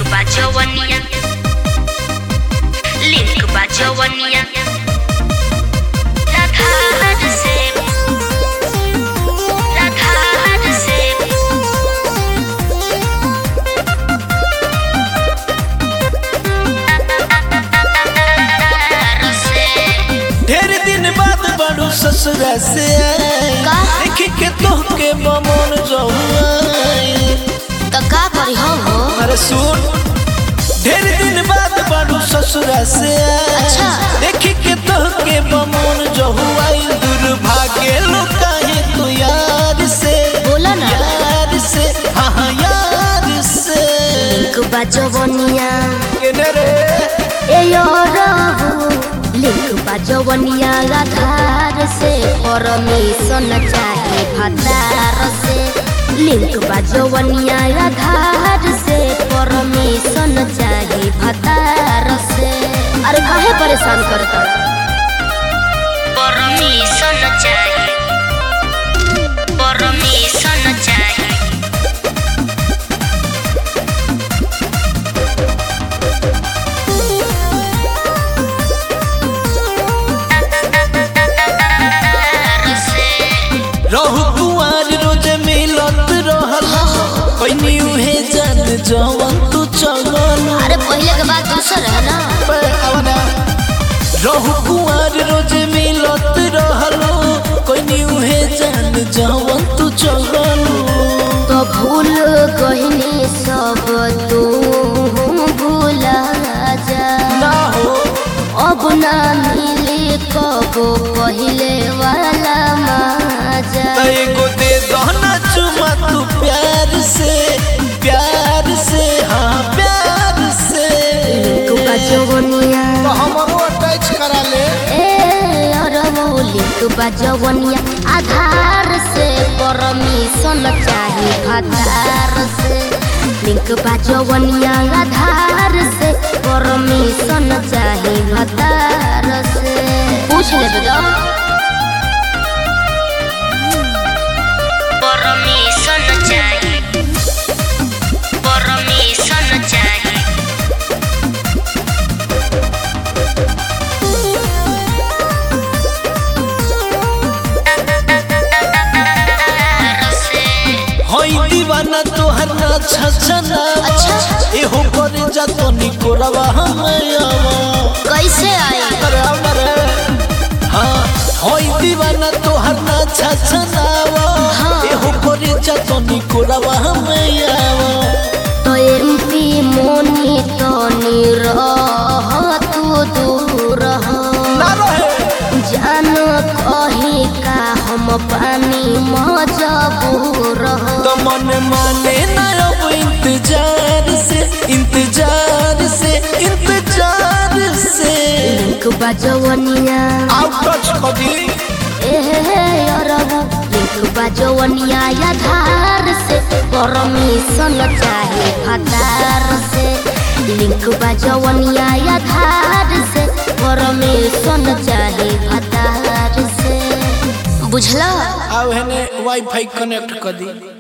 bajawaniya Link bajawaniya Radhar se Radhar se Radhar se ढेर दिन बाद बड़ू ससुरा से का? देख के तोहके बमन जहुआई तो का करी हो हो अरे सुन ढेर दिन बाद बड़ू ससुरा से अच्छा। देख के तोहके बमन जहुआई दुर्भाग्य लुकाहे तू यार से बोला ना। यार से हाँ हाँ यार से लिंक बजवनिया केने रे ए यो रहु लिंक बजवनिया आधार से परमिशन चाहे भतार से लिंक बजवनिया आधार से परमिशन चाहे भतार से अरे काहे परेशान करता परमिशन चाहे परमिशन चाहे रहु कुआर रोज मिलत रहल पैनी उहे जान जवन तू चगल अरे पहले के बात दूसर है ना रहु कुआर रोज मिलत रहल पैनी उहे जान जवन तू चगल तो भूल गहनी सब तू भूला जा ना हो अब ना मिले कब पहले वाला मजा त एगो दे दहना चुमा तू प्यार से प्यार से हाँ प्यार से तू बजवनिया हमरो अटैच करा ले ए अरमौली तू बजवनिया आधार से परमिशन चाहे भतार से लिंक बजवनिया आधार से परमिशन चाहे भतार से पूछ ले बेटा परमिशन चाहिए परमिशन चाहिए हई दीवाना तोहर ना छछना अच्छा। एहो करे जा तो निकोरवा हमयावा कैसे आई अरे अरे हाँ हई दीवाना तोहर ना छछनावा हाँ। एहो करे जा तो निकोरवा हमयावा तो एमपी मोनी तो निरह तू दूर हो ना रहे जान कही का हम पानी मजबूर हो तो मन माने ना अब इंतजार से इंतजार से इंतजार से लिंक बजवनिया आउट टच कदी एहे अरबू लिंक बजवनिया आधार से परमिशन चाहे भतार से लिंक बजवनिया आधार से परमिशन चाहे भतार से बुझला आव हेने वाईफाई कनेक्ट कर दी